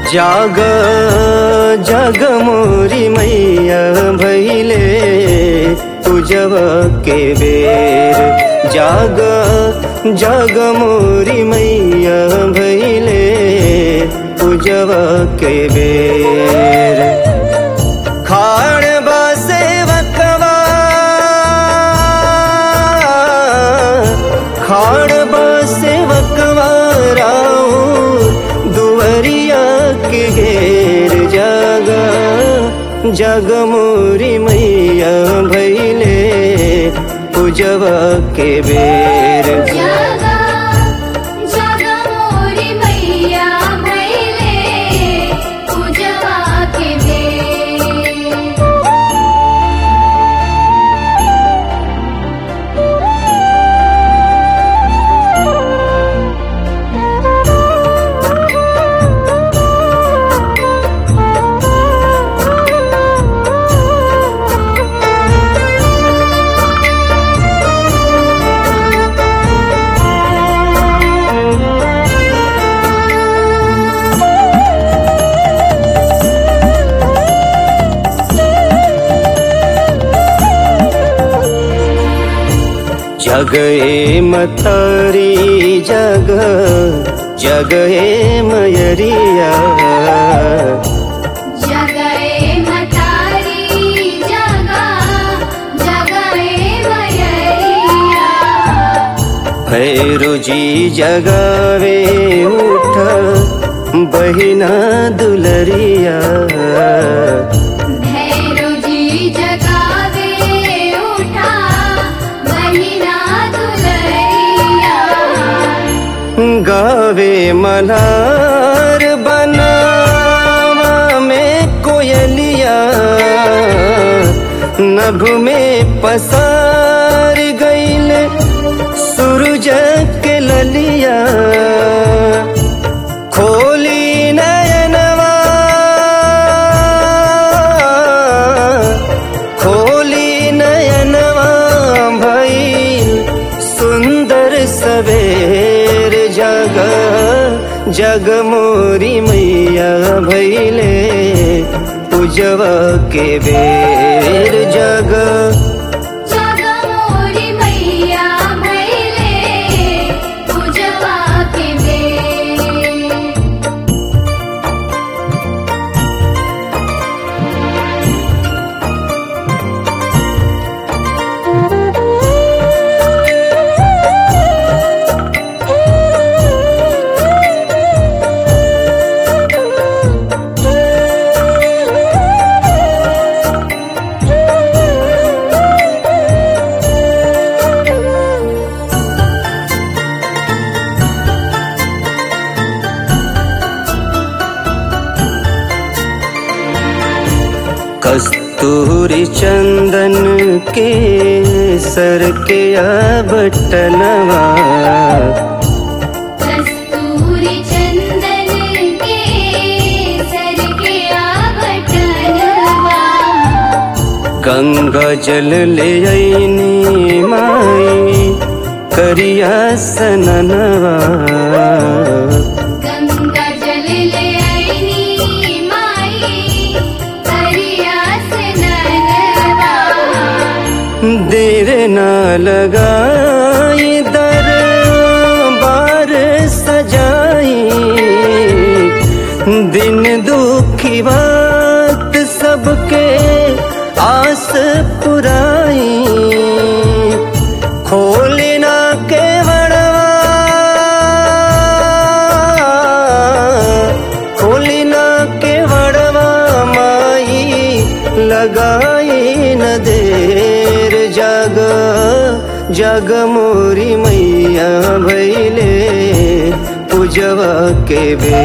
जाग जग मोरी मैया भैले पूजव के बेर जाग जग मोरी मैया भैले पूजव के बेर खाण बसे वकवा खाण बसे वकवा राऊ दुवरिया के घेर जागा जग मोरी मैया भैले पूजवा के बेर जागा जागा मोरी मैया भैले पूजवा के बेर जग ए मतरी जग जग ए मयरिया जगए मतारी जगा जगए मयरिया भैरो जी जगावे उठ बहिना दुलरिया भैरो जी जगावे उठा बहिना दुलरिया गावे मल्हार बनावा में कोयलिया नभ में पसार गईल सूरज के ललिया खोली नयनवा खोली नयनवा भइल सुंदर सवेर जग जग मोरी मैया भैले पूजवा के बेर जग जगा मोरी मैया भैले पूजवा के बेर कस्तूरी चंदन के सर के बटनवा कस्तूरी चंदन के सर के आभटनवा गंगा जल ले आईनी माई करिया सननवा गंगा जल ले आईनी माई करिया स्नानवा देर ना लगाई दर बार सजाई दिन दुखी बात सबके आस पुराई खोलना के बड़वा खोलना के बड़वा माई लगाई न देर जग जग मोरी मैया भैले पूजवा के बे